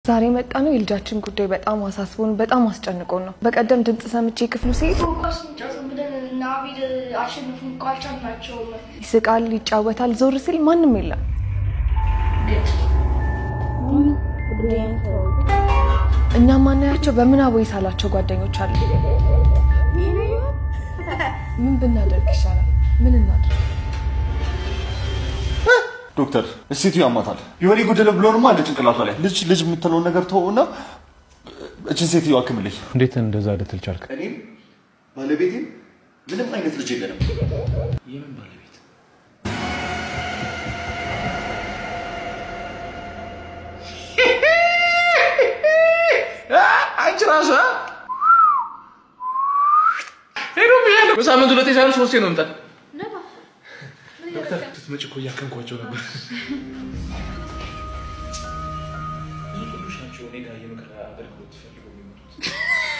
ዛሬ መጣ ነው የልጃችን ጉዳይ በጣም አሳስቦን በጣም አስጨንቆን ነው። በቀደም ድምፅ ሰምቼ ክፍሉ ሲሄድ ኳስ እንጫወት ብለን እና አቤል አሸንፉን እኮ አልቻልናቸውም። ይስቃል፣ ይጫወታል። ዞር ሲል ማንም የለም። እኛ ማናያቸው በምናቦ ሳላቸው ጓደኞች አሉ። ምን ብናደርግ ይሻላል? ምን እናድርግ? ዶክተር ሴትዮ ያማታል። የሆነ የጎደለ ብሎንማ አለ ጭንቅላቷ ላይ። ልጅ ልጅ የምትለውን ነገር ተወውና እችን ሴትዮ አክምልኝ። እንዴት እንደዛ ልትል ቻልክ? እኔም ባለቤቴም ምንም አይነት ልጅ የለንም። የምን ባለቤት? አንቺ ራሱ ሄዶ ብያለሁ። በሳምንት ሁለቴ ሳይሆን ሶስቴ ነው ምጣት ዶክተር ስትመጪ እኮ እያከምኳቸው ነበር። ብዙ ቅዱስ ናቸው እኔ ጋር የምክር አገልግሎት ፈልገው የሚመጡት